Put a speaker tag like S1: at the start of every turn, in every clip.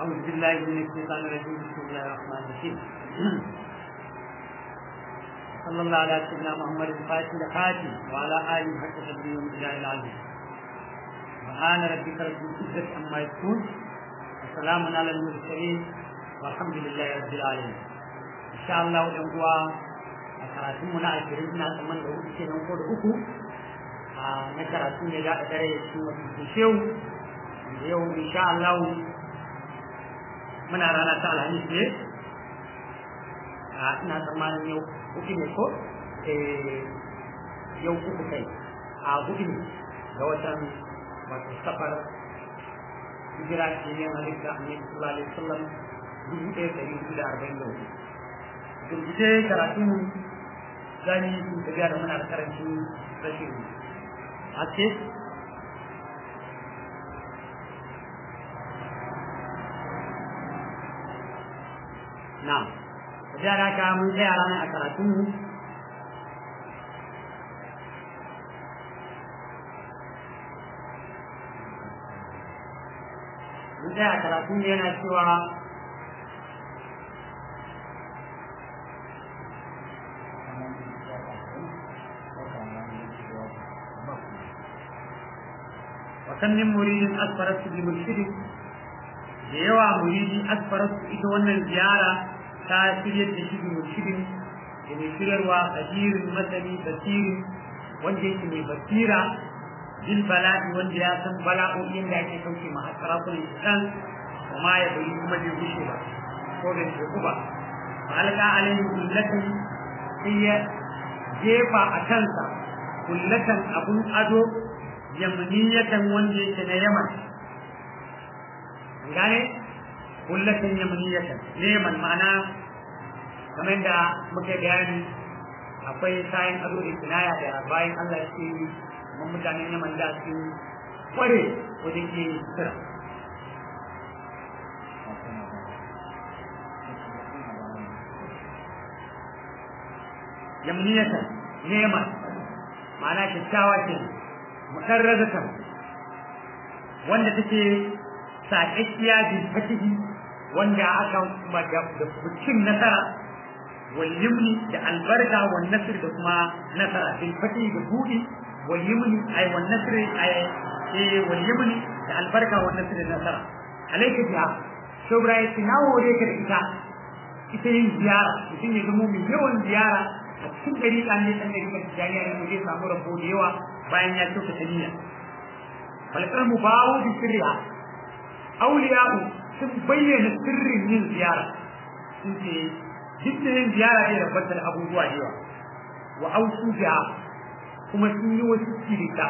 S1: أعوذ بالله من الشيطان الرجيم بسم الله الرحمن الرحيم صلى الله على سيدنا محمد الفاتح الخاتم وعلى آله حق تدبير الجاه العظيم سبحان ربك رب العزة عما يصفون وسلام على المرسلين والحمد لله رب العالمين إن شاء الله الأنبواء karatun mu na ashirin ina tsamman da hudu kenan ko da uku a na karatu ne za a dare shi wasu shehu da yau insha Allah muna rana ta alhamis ne a ina tsammanin yau uku ne ko yau uku kai a hudu ne ga watan wato safar hijira ce ne halitta annabi sallallahu alaihi wasallam dubu ɗaya ɗari hudu da arba'in da hudu gurguje karatun zani su tafiya da muna da karancin rashin haske na tafiya da haka mun tsaya ranar a karatunmu mun tsaya a karatunmu yana cewa وكم من مريد أسفرت بمرشد da yawa muridi asfararsu ita wannan ziyara ta shiryar da shi murshidin da mai shiryarwa ajirin masani basirin wanda yake mai basira jin bala'i wanda ya san bala'o'in da ake kauce ma sarakunan islam kuma ya bayi kuma bai gushe ba ko bai shi ba alka alaihi kullatan sai ya jefa a kansa kullatan abun ado yamaniyatan wanda yake na yaman gane kullatan yamaniyatan yaman ma'ana kamar da muke bayani akwai kayan ado da kinaya da bayan Allah ya ce mun mutanen yaman da su kware wajen ke sira yamaniyatan yaman ma'ana kyakkyawa ce mukarrazatan wanda take saƙaƙiya bil fatihi wanda aka da cin nasara wal yumni da albarka wal nasr da kuma nasara bil fatihi da budi wal yumni ay wal nasr ay eh wal yumni da albarka wal nasr da nasara alayka biha shobra ya tinawo da ka da ita ita yin ziyara mutum ya zama mai yawan ziyara a cikin gari kan ne kan gari kan jariya ne zai samu rabo da yawa bayan ya kyauta ta niyya falkar mu bawo bi sirriha auliya'u sun bayyana sirrin yin ziyara sun ce duk da yin ziyara ne da fatar abubuwa da yawa wa ausu biha kuma sun yi wasu kirita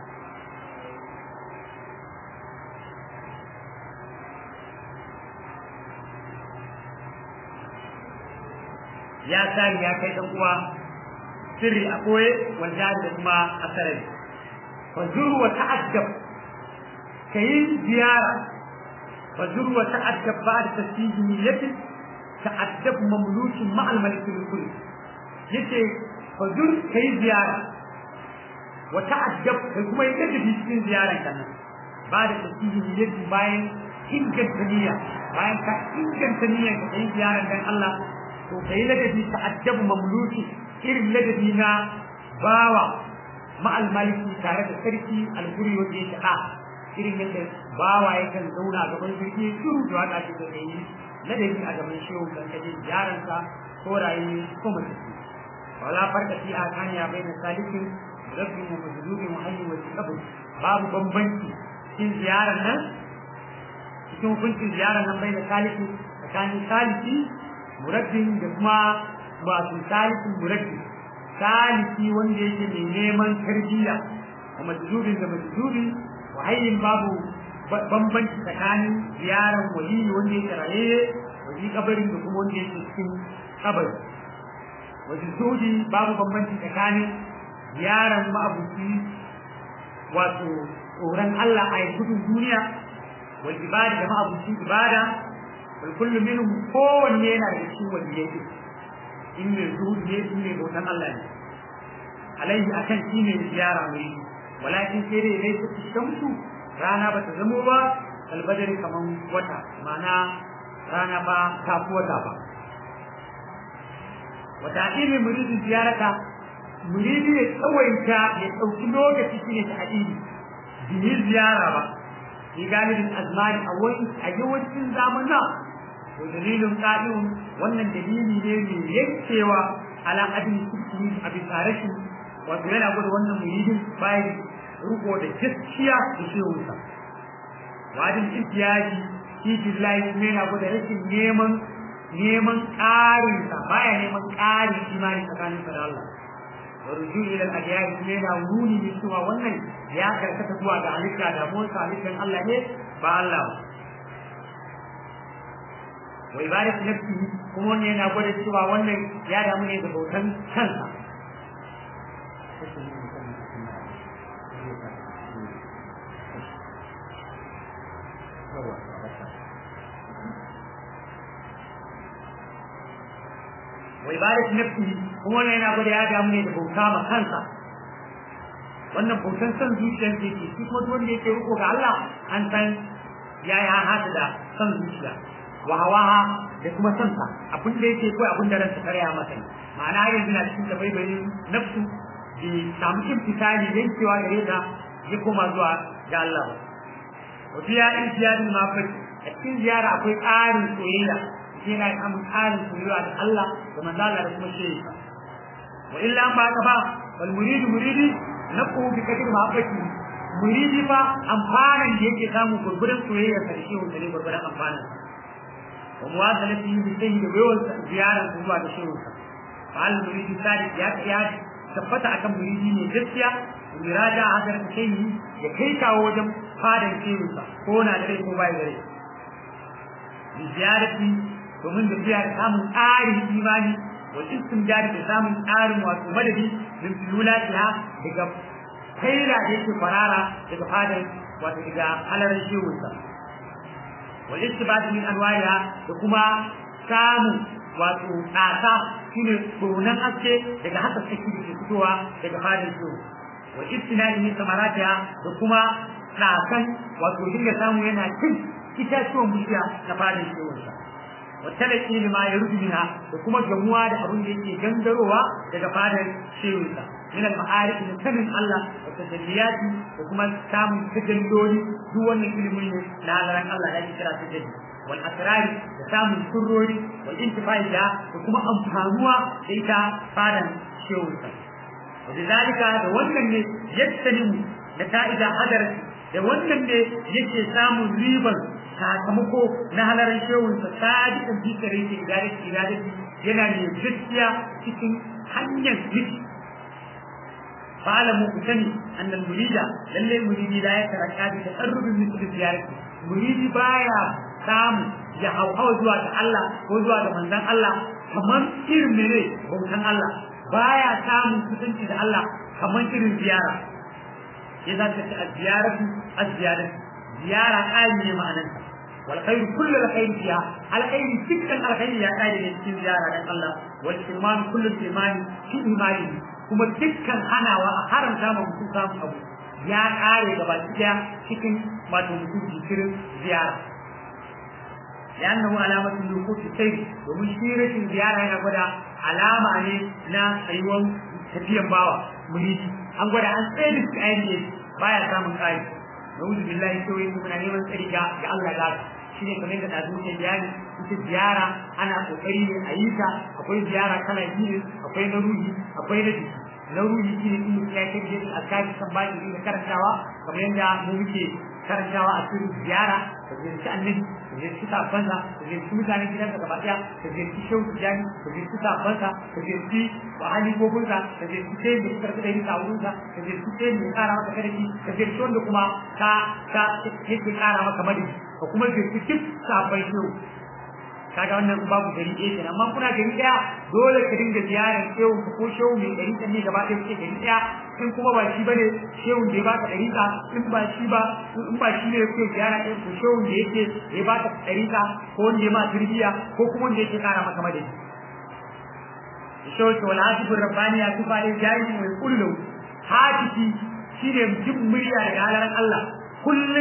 S1: ya sani ya kai dan uwa sirri a koye wanda da kuma a sarari fa zuru wa ta'addab kayi ziyara fa zuru wa ta'addab ba'da tasbihi niyyati ta'addab mamlukin ma al malik al kulli yace fa zur kayi ziyara wa ta'addab kai kuma yake da cikin ziyaran kan ba'da tasbihi niyyati bayan inganta niyya bayan ka inganta niyya ka yi ziyaran dan Allah to kai ladabi ta'addab mamluki irin ladabi na bawa ma'al maliki tare da sarki alguri wanda yake a irin yadda bawa yakan zauna a gaban sarki shiru da waka ce da yi ladabi a gaban shehu kan kaje yaransa ko rayu ko mace wala farka fi akaniya baina salikin rabbi wa majdubi wa hayy wa qabr babu bambanci cikin ziyarar nan cikin hukuncin ziyarar nan baina saliki tsakanin saliki murabbin da kuma wato salikin murabbi saliki wanda yake mai neman tarbiyya wa majzubin da majzubi wa hayyin babu bambanci tsakanin ziyarar wali wanda yake raye wajen kabarin da kuma wanda yake cikin kabari wajen sudi babu bambanci tsakanin ziyarar ma'abuci wato tsoron Allah a gudun duniya wal ibada da ma'abuci ibada wal kullu minhum kowanne yana da cikin waliyai in mai zuhud ne in mai bautan Allah ne alaihi akan shi ne ziyara mai walakin sai dai dai su shamsu rana ba ta zamo ba kalbadari kaman wata ma'ana rana ba ta fi wata ba wata ilmi muridin ziyarata muridi ya tsawaita ya ɗauki lokaci shi ne ta addini biyi ziyara ba fi galibin azmani a wani a yawancin zamana to dalilin ƙa'idun wannan dalili ne mai yankewa ala adin kuskuri a bisa rashin wato yana gwada wannan muridin bayan riko da gaskiya da shehunsa wajin istiyaji shi billahi kuma yana gwada rashin neman neman ƙarinsa baya neman ƙarin imani tsakaninsa da Allah warju ila al-adiyar kuma yana nuni ne cewa wannan ya karkata zuwa ga halitta da motsa halittar Allah ne ba Allah ba wa ibadatu nafsihi kuma wannan yana gwada cewa wannan ya damu ne da bautan kansa wa ibadatu nafsihi kuma wannan yana gwada ya damu ne da bauta ma kansa wannan bautan san zuciyar ke ke shi kuma wanda yake riko ga Allah an san ya yi hada da san zuciya wa hawaha da kuma san sa abin da yake ko abin da ransa karya masa ma'ana yanzu na cikin da baibayin nafsu da samu imtisali yankewa gare ta ya koma zuwa ga Allah wa biya in ziyarin mafaki a cikin ziyara akwai ƙarin soyayya yana samun ƙarin soyayya da Allah da manzo Allah da kuma shehi wa illa an ba ka ba wal muridu muridi nafu bi kadir mahabbati muridi fa amfanan da yake samu gurgurin soyayya da shehi da ne gurgurin amfanan wa muwasalati bi sayyi da yawan ziyara zuwa da shehi fa al muridi sadiq ya ya tabbata akan muridi ne gaskiya murada hadar shehi ya kai kawo wajen fadan shehi ko na da rai ko bai da rai ziyarati domin da biya samun ƙarin imani wa istimdad da samun ƙarin wato madadi min filulatiha daga kaira da yake farara daga fadar wato daga halarar shehunsa wa istibad min anwariha da kuma samun wato tsasa shine tsoron aske daga haka saki da ke fitowa daga fadar shehu wa istinadi min samaratiha da kuma tsasan wato dinga samu yana cin itatuwan bishiya na fadar shehunsa wattalaki ne ma ya rubu minha da kuma gamuwa da abin da yake gangarowa daga fadar shehunsa min al-ma'arif min sanin Allah wa tajalliyati da kuma samun tajalloli duk wannan ilimin ne na halaran Allah da ake kira tajalli wal asrari da samun sirrori wal intifai da da kuma amfanuwa da ita fadar shehunsa wa bizalika da wannan ne yattanimu da ta'ida hadarati da wannan ne yake samun riban sakamako na halarar shehunsa sadiqan fi kare ke idadati idadati yana ne gaskiya cikin hanyar ziki fa'alamu ku sani annal murida lalle muridi la ya taraka bi taqarrubin misli ziyarati muridi baya samu ya hauhawa zuwa ga Allah ko zuwa ga manzon Allah kamar irin mene bautan Allah baya samun kusanci da Allah kamar irin ziyara ya za ta ci az-ziyaratu az-ziyaratu ziyara ƙari ne ma'anarsa والخير كل الخير فيها الخير سكن الخير يا قائد cikin ziyara dan Allah wal iman kullu imani fi imani kuma dukkan hanawa a haramta ma mutum samun abu ya kare gaba daya cikin wato mutum jikirin ziyara لأنه علامة الوقوف السير ومن شيرة الزيارة هنا قد علامة نا أيوان تبين باوا مريدي أن قد أن سيد الآية بايا سامن آية نعوذ بالله سوى من نيمان سريكا يا الله لا shine kamar da dazu ke bayani ita ziyara ana kokari ne a yi ta akwai ziyara kala biyu akwai na ruhi akwai na jiki na ruhi shine in mutum ya kai da alkali kan baki da karantawa kamar yadda mu muke karantawa a cikin ziyara da ziyarci annabi da ziyarci sabansa da ziyarci mutanen gidan da gaba daya da ziyarci shehu tijani da ziyarci sabansa da ziyarci wahali gogunsa da ziyarci sai da suka da yin kawunsa da ziyarci sai da kara maka karfi da ziyarci wanda kuma ka ka yake kara maka madadi ka kuma ziyarci duk sabon shehu kaga wannan babu gari ɗaya kenan amma kuna gari ɗaya dole ka dinga ziyarar shehu ko shehu mai gari ɗan ne gaba ɗaya kuke gari ɗaya in kuma ba shi bane shehu da ya baka ɗariƙa in ba shi ba in ba shi ne kuke ziyara ɗin ko shehu da yake ya baka ɗariƙa ko wanda ya ma tarbiyya ko kuma wanda yake ƙara maka madadi shehu ke wal hasibur rabbani ya tufa ne jayi mai kullu hatifi shine jin murya daga halaran Allah kullum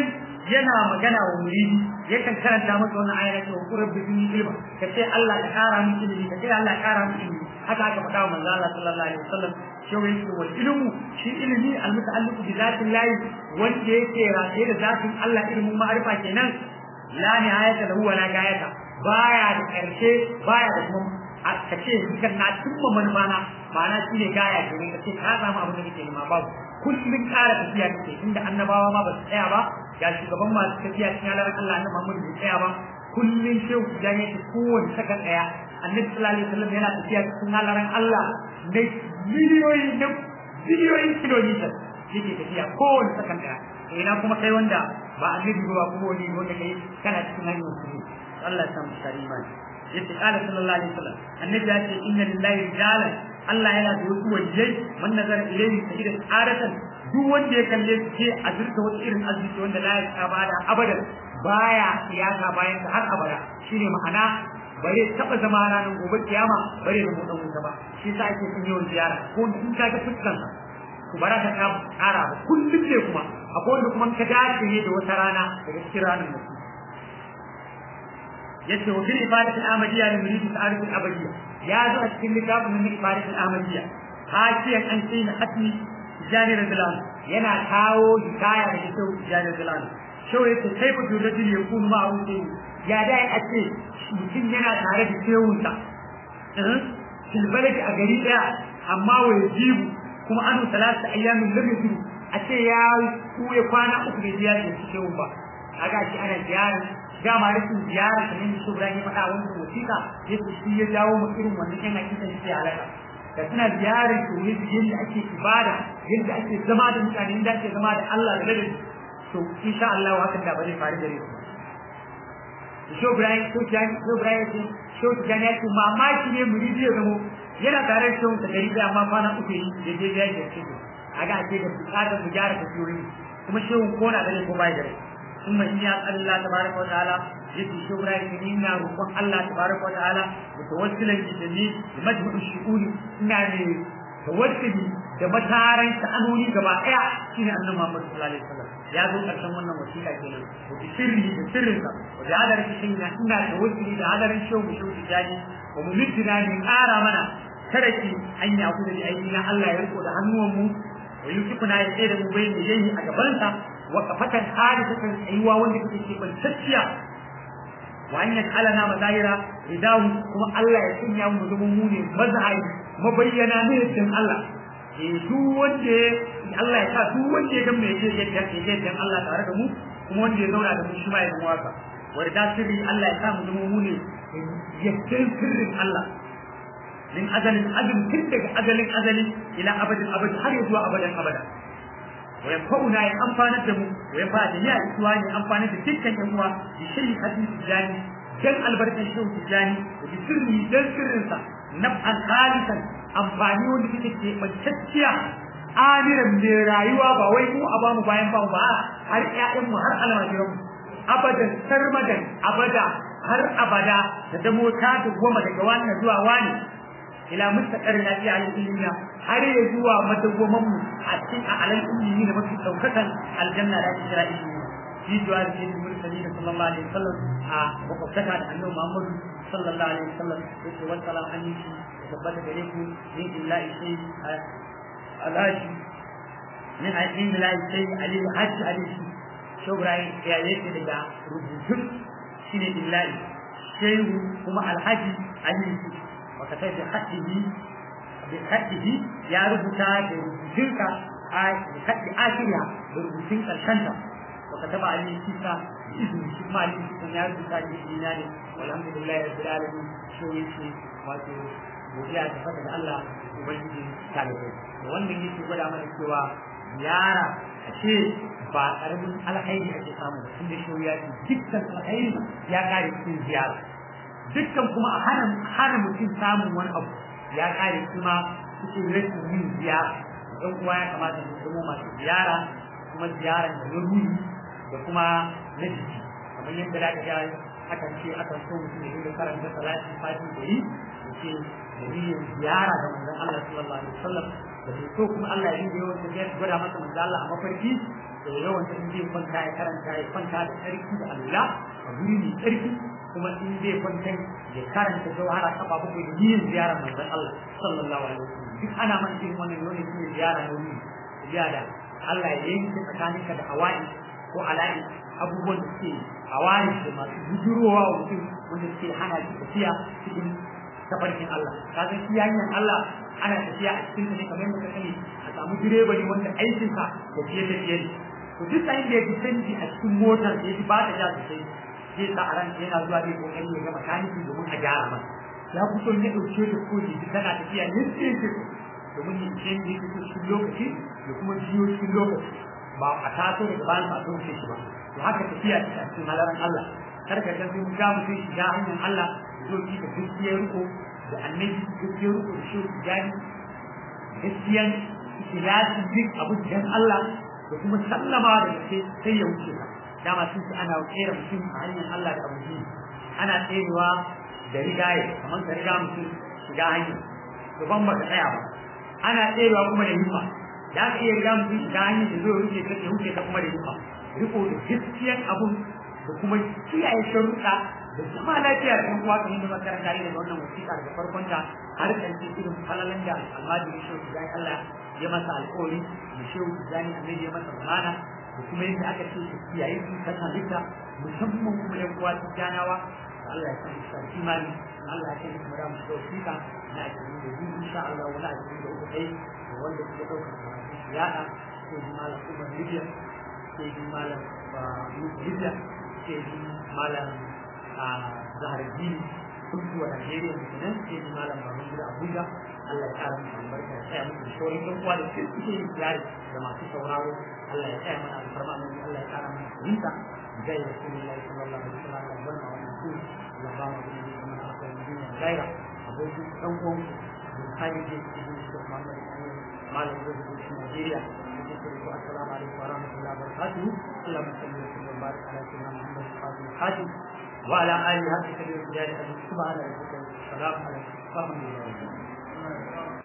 S1: yana magana wa muridi yakan karanta masa wannan ayar ta wa rabbi bi ilma ka ce Allah ya kara mu ilimi ka ce Allah ya kara mu ilimi haka aka faɗa wa manzo Allah sallallahu alaihi wasallam shi yake wal ilmu shi ilimi al muta'alliqu bi zatin lahi wanda yake rataye da zatin Allah ilimin ma'arifa kenan la nihayata lahu wa la gayata baya da karshe baya da kuma ka ce kan na tumma manufana ma'ana shi ne gaya ke ne ka ce ka samu abin da kake nema babu kullum ƙara tafiya kake inda annabawa ma ba su tsaya ba ga shugaban masu tafiya cikin halar Allah annabi Muhammad bai tsaya ba kullum shehu dan yake kowane saka tsaya annabi sallallahu alaihi wasallam yana tafiya cikin halar Allah na miliyoyi na biliyoyin kilomita yake tafiya kowane saka tsaya ina kuma kai wanda ba annabi ba kuma wani wanda kai kana cikin hanyar su Allah ya samu karima yace qala sallallahu alaihi wasallam annabi ya ce inna lillahi rijalan Allah yana da wasu wajiyai man nazar ilayhi sajida aratan duk wanda ya kalle shi ke azurta wata irin arziki wanda la ya bada abadan baya siyasa bayan ta har abada shine ma'ana bare taba zama ranar gobe kiyama bare da mutan wuta ba shi yasa ake son yawan ziyara ko in ka ga fuskan sa ku baraka ta kara ba kullum ne kuma akwai wanda kuma ka dace ne da wata rana daga cikin ranar mutum yace wa fil ibadati al-amadiyya li murid al-arif al-abadiyya ya zo a cikin littafin min ibadati al-amadiyya hakiyan an sai na hatmi jani radlan yana kawo hikaya da kyau jani radlan shau yace sai ku dole da ya kun ma wuce ya da a ce mutum yana tare da kewunsa eh fil baladi a gari daya amma wa yajibu kuma anu salatu ayyamin lam yajibu a ce ya kuye kwana uku da ziyara da kewun ba kaga shi ana ziyara dama rashin ziyara kamar da shugaba ya faɗa wani wasiƙa yake shi ya jawo mu irin wannan yan hakikan shi halaka da suna ziyarar to ne yadda ake ibada yadda ake zama da mutane yadda ake zama da Allah da ladabi to insha Allah hakan da ba zai faru gare su Sho Ibrahim ko Jani Sho Ibrahim ce Sho Jani ya ce mamaki ne mu ya zamo yana tare da shehun gari da amma kwana uku yi da je ya yi da shi a ga ake da bukatar mu gyara tafiyoyi kuma shehun ko na da ne ko bai da rai ثم إن الله تبارك وتعالى يدي شبرا يمينا ربما الله تبارك وتعالى متوسلا بجميع لمجمع الشؤون إنني توسلي da mataran sha'anoni gaba ɗaya shine annabi Muhammad sallallahu alaihi wasallam ya zo karshen wannan wasiƙa kenan da sirri da sirrin sa da hadarin shi ina ina da wasili da hadarin shehu shehu jani wa mumidina ne ƙara mana taraki an yi abu da aiki na Allah ya riko da hannuwan mu wa yusufuna ya tsaye da mu bai yayi a gabansa وقفة حادثة أيوة وانك تكيب التسيا وأن يجعلنا مزايرة رداه كما الله يسمي يوم مزموموني مزعي مبينا نهتم الله duk wanda Allah ya sa duk wanda ya ga mai yake yadda yake yadda Allah tare da mu kuma wanda ya zauna da mu shi ma ya zama waka wanda sirri Allah ya sa mu zama mu ne yadda sirrin Allah min azalin azal tun daga azalin azali ila abadin abad har ya zuwa abadan abada وينفعنا ينفعنا الدم وينفع جميع الإخوان ينفعنا تلك الأموة بشيء حديث الجاني جل البركة الشوك الجاني وبسره جل سرنسا نفعا خالصا أنفعني ولكي من تتيا آمرا من رايوة بويمو أبامو باين باو با هر إعلم هر علم جرم أبدا سرمدا أبدا har abada da damo ta goma daga wannan zuwa wani ila mustaqar lafiya al ilmiya har ya zuwa madawwaman mu a cikin alal ilmi da mafi daukakan aljanna da ake kira ilmi shi zuwa da shi mursali da sallallahu alaihi wasallam a makwabtaka da annabi Muhammad sallallahu alaihi wasallam yake wa salam an yi da tabbata gare ku min illahi shay alaji min ayin billahi shay ali hajji alihi shobrai ya yake daga rubutun shine illahi shehu kuma alhaji alihi وكتب بخطه بخطه يا ربطا بربطنك بخط آخرها بربطنك الشنطة وكتب عليه كيسا بإذن شكما عليه كيسا يا ربطا بإذنان والحمد لله رب العالمين شو يشي واتو godiya ta fata da Allah ubangiji talibai wannan yake gwada mana cewa yara a ce ba karamin alhairi ake samu tunda shi ya ce dukkan alhairi ya kare cikin ziyara dukkan kuma a hana hana mutum samun wani abu ya kare kuma cikin rashin yin ziyara don kuwa ya kamata mu zama masu ziyara kuma ziyara da na ruhi da kuma na jiki kamar yadda da ga akan ce akan so mutum ya dinga karanta salati fati da yi da ce da niyyar ziyara da manzon Allah sallallahu alaihi wasallam da ke so kuma Allah ya dinga yawan tafiya gwada masa manzon Allah a mafarki da yawan in zai kwanta ya karanta ya kwanta da tsarki da Allah a guri mai tsarki kuma in zai kwanta ya karanta jawhara kafa bakwai da yin ziyarar manzon Allah sallallahu alaihi wasallam duk ana man irin wannan ne ne ziyara ne ne ziyara Allah ya yanke tsakaninka da hawa'i ko ala'i abubuwan da suke hawa'i da masu bujurowa wa mutum wanda suke hana shi tafiya cikin tafarkin Allah kaga shi hanyar Allah ana tafiya a cikin ta ne kamar yadda ka sani a samu direba ne wanda aikinsa da fiye da fiye ne to duk sa'in da ya ji canji a cikin motar ya ji ba ta ja sosai zai sa a ran yana zuwa zai kokari ya ga makaniki domin a gyara masa ya fito ne ɗauke da ko ji tana tafiya ne sai ce domin yin canji cikin cikin lokaci da kuma jiyo cikin lokaci ba a taso daga bayan ba don shi ba to haka tafiya ce a cikin halaran Allah kar ka ga mun ga mutum shiga hanyar Allah zo ki da gaskiyar riko da annabi gaskiyar riko da shi gani gaskiyan ikhlasi duk abu dan Allah da kuma sallama da gaske sai ya wuce ka dama sun ce ana tsere mutum a hanyar Allah da abu biyu ana tserewa da rigaye kamar ka riga mutum shiga hanyar to ban baka tsaya ba ana tserewa kuma da himma da aka iya riga mutum shiga hanyar da zai wuce ka ya wuce ka kuma da himma riko da gaskiyan abun da kuma kiyaye sharuɗa da zama lafiya da uwa kamar da makaranta ne da wannan wasiƙa daga farkon ta har ƙarshe irin falalan da almajiri shehu zai Allah ya masa alƙawari da shehu zani annabi ya masa zamana da kuma yadda aka ce su kiyaye su ta halitta musamman kuma yan uwa su janawa Allah ya san shi imani Allah ya san kuma da mu da wasiƙa na ajiye da biyu insha Allah wala ajiye da uku kai da wanda suka ɗauka karatu su yaɗa sai ji malam Umar Libya sai ji malam Libya sai ji malam a zahar jini sun zuwa Najeriya da kenan sai ni malam Baban Gida Abuja Allah ya kara musu albarka ya tsaya musu shorin ɗan uwa da sai suke yin tsari da masu sauraro Allah ya tsaya mana alfarma mai Allah ya kara mana fahimta zai Rasulullahi sallallahu alaihi wasallam Allah ya wannan wannan su Allah ba mu da kuma na akwai duniya gaira abokin ɗan uwan Bukhari da ke yin shi Muhammad malam da ke shi Najeriya السلام عليكم ورحمة الله وبركاته اللهم صل وسلم وبارك على سيدنا محمد الخاتم وعلى آله حق كبير الجلال سبحان ربك السلام عليكم ورحمة الله وبركاته